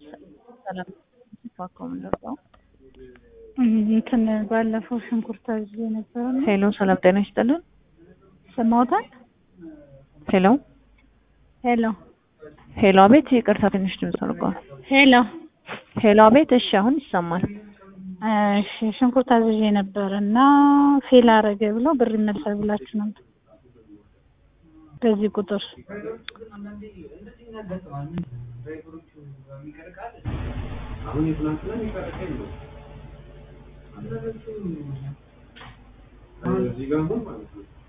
ሰላም ፋካው ምንደርሰው እንትን ባለፈው ሽንኩርት አዝዤ ነበረ። ሄሎ፣ ሰላም ጤና ይስጥልን። ሰማውታል። ሄሎ ሄሎ ሄሎ፣ አቤት። ይቅርታ ትንሽ ድምፅ ተልቋል። ሄሎ ሄሎ፣ አቤት። እሺ፣ አሁን ይሰማል። እሺ ሽንኩርት አዝዤ ነበር እና ፌል አረገ ብለው ብር ይመልሳል ብላችሁ ነበር በዚህ ቁጥር እዚህ ጋር ማለት ነው